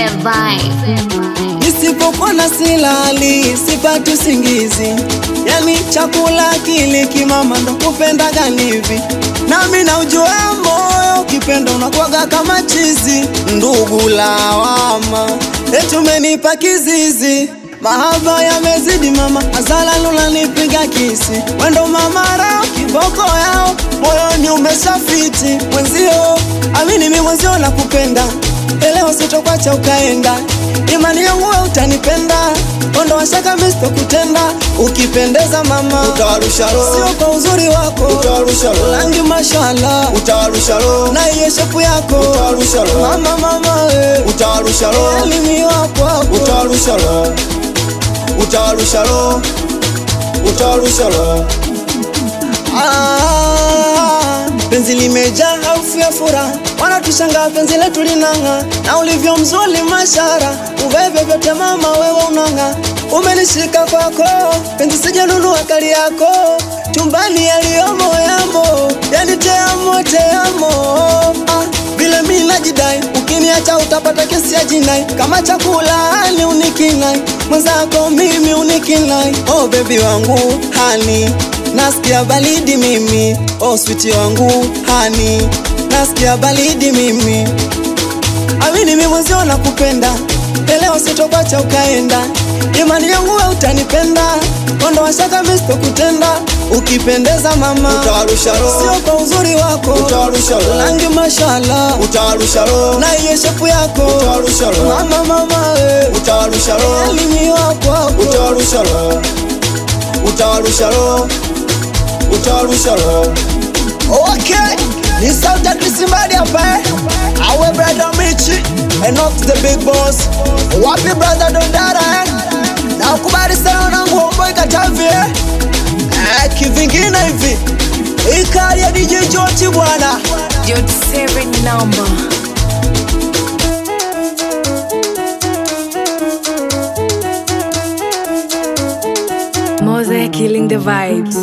vibe. Nisipokuwa na silali sipati usingizi, yani chakula kile kimama ndo kupendaga hivi, nami na ujua moyo ukipenda unakuwaga kama chizi. Ndugu lawama, eti umenipa kizizi, mahaba yamezidi mama, azala lula nipiga kisi, wendo mama rao kiboko yao, moyoni umeshafiti mwenzio, amini mi mwenzio nakupenda, elewa sitokwacha ukaenda imani yangu we utanipenda, ondoa shaka mimi sitokutenda. Ukipendeza mama, utawarusha roho, sio kwa uzuri wako, utawarusha roho, rangi mashallah, utawarusha roho, na iye shepu yako utawarusha roho, mama mama we, utawarusha roho, elimi wako hapo, utawarusha roho, utawarusha roho, utawarusha roho. Ah, penzi limejaa harufu ya furaha, wanatushangaa penzi letu linang'aa, na ulivyo mzuri mashara, uveve vyote mama wewe unang'aa, umenishika kwako, penzi sijanunua kali yako, chumbani yaliyomo yamo, yani teamo teamo, ah, vile mi najidai, ukiniacha utapata kesi ya jinai, kama chakula ni unikinai, mwenzako mimi unikinai, oh bebi wangu hani nasikia baridi mimi, oh switi wangu hani, nasikia baridi mimi, amini mimi mwenzio nakupenda, leo sitokwacha ukaenda, imani yangu we utanipenda, ondoa shaka mimi sitokutenda, ukipendeza mama, Utawarusha roho, sio kwa uzuri wako, utawarusha roho, rangi mashallah, utawarusha roho, na iye shepu yako, utawarusha roho, mama mama we, utawarusha roho, elimi wako hapo, utawarusha roho, utawarusha roho, utawarusha roho. Okay, ni sauti ya Kisimbadi hapa eh. Awe brother Michi and not the big boss. Wapi brother Dondara eh? Na ukubali sana wanangu homeboy Katavi eh. Eh, kivingine hivi. Ikali ya DJ Joti bwana. Your seven number. Mosaic killing the vibes.